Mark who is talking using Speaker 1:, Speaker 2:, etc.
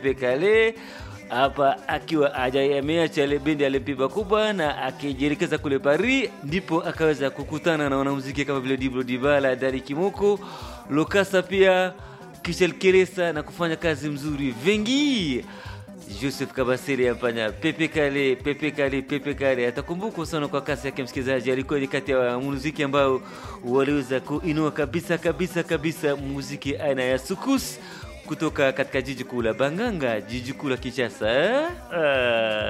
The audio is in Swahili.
Speaker 1: Pepe Kale hapa akiwa ameacha ile bendi alipiba kubwa na akijielekeza kule Paris, ndipo akaweza kukutana na wanamuziki kama vile Diblo Dibala, Dari Kimoko, Lokasa pia Kishel Keresa na kufanya kazi mzuri vengi Joseph Kabasiri amfanya Pepe Kale, Pepe Kale, Pepe Kale. Atakumbukwa sana kwa kasi yake, msikilizaji. Alikuwa ni kati ya muziki ambao waliweza kuinua kabisa kabisa kabisa muziki aina ya sukus kutoka katika jiji kuu la Banganga, jiji kuu la Kinshasa. Ah.